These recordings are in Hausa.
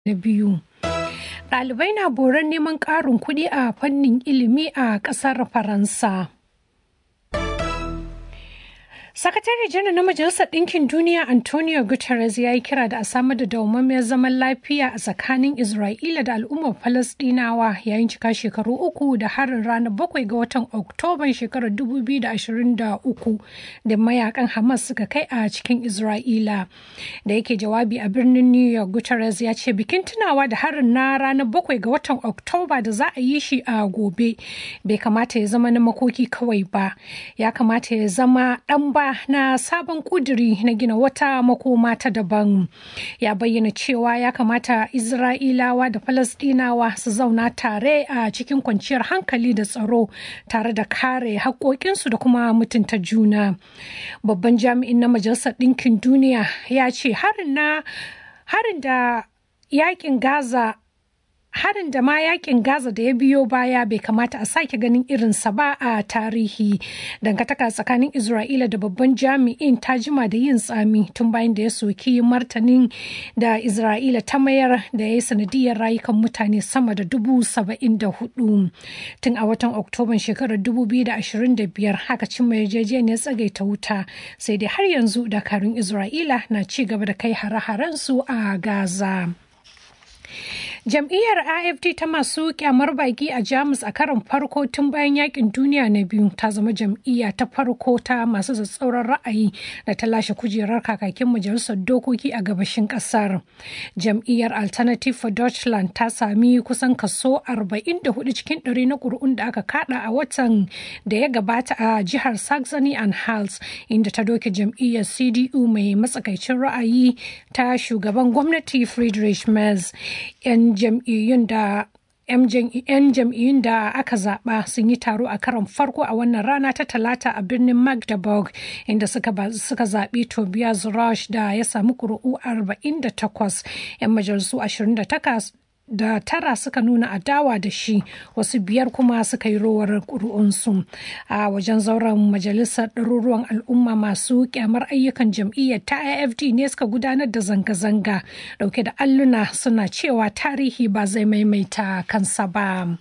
na biyu. Ɗalibai na boron neman ƙarin kuɗi a fannin ilimi a ƙasar Faransa. Sakatare janar na Majalisar Ɗinkin Duniya Antonio Guterres ya yi kira da a samar da dawwammamiyar zaman lafiya a tsakanin Isra'ila da al'ummar Falasɗinawa yayin cika shekaru uku da harin ranar bakwai ga watan Oktoban shekarar 2023 da mayakan Hamas suka kai a cikin Isra'ila. Da yake jawabi a birnin New York, Guterres ya ce bikin tunawa da harin na ranar bakwai ga watan Oktoba da za a yi shi a gobe bai kamata ya zama na makoki kawai ba, ya kamata ya zama ɗan ba na sabon kuduri na gina wata makoma ta daban ya bayyana cewa ya kamata isra'ilawa da falasdinawa su zauna tare a cikin kwanciyar hankali da tsaro tare da kare haƙoƙinsu da kuma mutunta juna babban jami'in na majalisar ɗinkin duniya ya ce harin na harin da yakin gaza harin da ma yakin Gaza da ya biyo baya bai kamata a sake ganin irinsa ba a tarihi. Dangantaka tsakanin Isra'ila da babban jami'in ta jima da yin tsami tun bayan da ya soki martanin da Isra'ila ta mayar da ya yi sanadiyar rayukan mutane sama da dubu saba'in da hudu. Tun a watan Oktoban shekarar dubu biyu da ashirin da biyar haka cimma yarjejeniyar tsagaita wuta sai dai har yanzu dakarun Isra'ila na ci gaba da kai hare-haren su a Gaza. Jam'iyyar AFD ta masu kyamar baki a Jamus a karon farko tun bayan yakin duniya na biyu ta zama jam'iyya ta farko ta masu tsatsauran ra'ayi da ta lashe kujerar kakakin majalisar dokoki a gabashin kasar. Jam'iyyar Alternative for Deutschland ta sami kusan kaso 44 cikin ɗari na ƙuri'un da aka kada a watan da ya gabata a jihar Saxony and Hals inda ta doke jam'iyyar CDU mai matsakaicin ra'ayi ta shugaban gwamnati Friedrich Merz. 'yan jam'iyyun da 'yan jam'iyyun da aka zaba sun yi taro a karon farko a wannan rana ta talata a birnin magdeburg inda suka zaɓi tobias rush da ya sami ƙuri'u 48 'yan majalisu 28 da tara suka nuna adawa da shi wasu biyar kuma suka yi rowar ƙuri'unsu a wajen zauren majalisar ɗaruruwan al'umma masu kyamar ayyukan jam'iyyar ta afd ne suka gudanar da zanga-zanga ɗauke da alluna suna cewa tarihi ba zai maimaita kansa ba.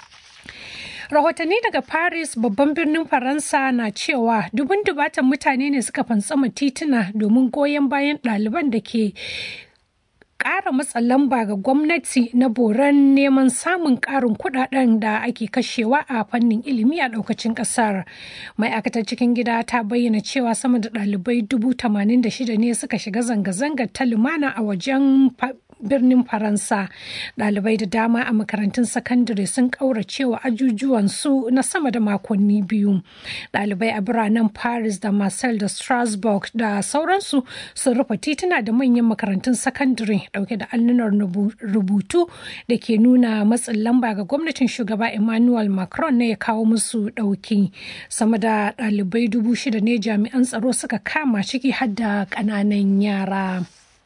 rahotanni daga paris babban birnin faransa na cewa dubun dubatan mutane ne suka fantsama tituna domin goyon bayan ɗaliban da ke ƙara matsa lamba ga gwamnati na boran neman samun ƙarin kuɗaɗen da ake kashewa a fannin ilimi a ɗaukacin ƙasar. Ma'aikatar cikin gida ta bayyana cewa sama da ɗalibai dubu tamanin da shida ne suka shiga zanga-zangar ta lumana a wajen birnin faransa ɗalibai da dama a makarantun sakandare sun ƙauracewa ajujuwansu na sama da makonni biyu ɗalibai a biranen paris da marcel da strasbourg da sauransu sun rufe tituna da manyan makarantun sakandare ɗauke da allunar rubutu da ke nuna matsin lamba ga gwamnatin shugaba emmanuel macron ne ya kawo musu ɗauki sama da ɗalibai dubu shida ne jami'an tsaro suka kama ciki har da ƙananan yara.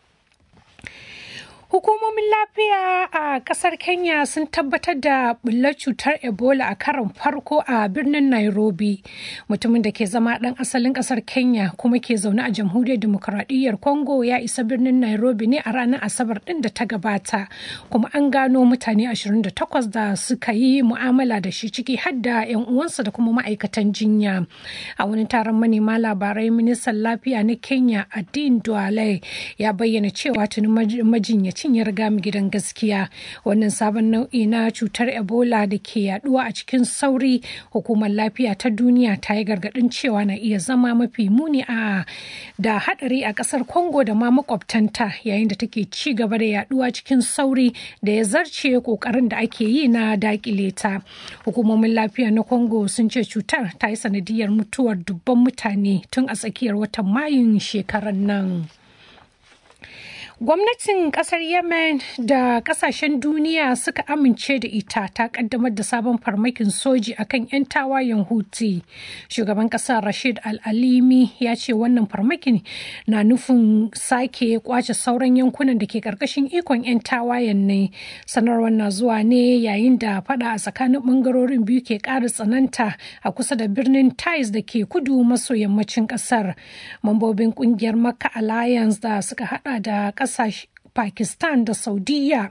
Hukumomin lafiya a kasar Kenya sun tabbatar da bullar cutar Ebola a karon farko a birnin Nairobi. Mutumin da ke zama ɗan asalin kasar Kenya kuma ke zaune a jamhuriyar demokuraɗiyyar Congo ya isa birnin Nairobi ne a ranar Asabar ɗin da ta gabata. Kuma an gano mutane 28 da suka yi mu'amala da shi ciki har da 'yan uwansa da kuma ma'aikatan jinya. A wani taron manema labarai ministan lafiya na Kenya Adin Duale ya bayyana cewa tuni majinyaci cin ya riga mu gidan gaskiya wannan sabon nau'i na cutar ebola da ke yaduwa a cikin sauri hukumar lafiya ta duniya ta yi gargadin cewa na iya zama mafi muni a da hadari a kasar congo da ma makwabtanta yayin da take ci gaba da yaduwa cikin sauri da ya zarce kokarin da ake yi na dakile ta hukumomin lafiya na congo sun ce cutar ta yi sanadiyar mutuwar dubban mutane tun a tsakiyar watan mayun shekarar nan. Gwamnatin kasar Yemen da kasashen duniya suka amince da ita ta kaddamar da sabon farmakin soji akan 'yan tawayen Houthi. Shugaban kasar Rashid Al-Alimi ya ce wannan farmakin na nufin sake kwace sauran yankunan da ke karkashin ikon 'yan tawayen ne. Sanarwar na zuwa ne yayin da fada a tsakanin bangarorin biyu ke ƙara tsananta a kusa da birnin Taiz da ke kudu maso yammacin kasar. Mambobin kungiyar Makka Alliance da suka hada da kasashe Pakistan da Saudiya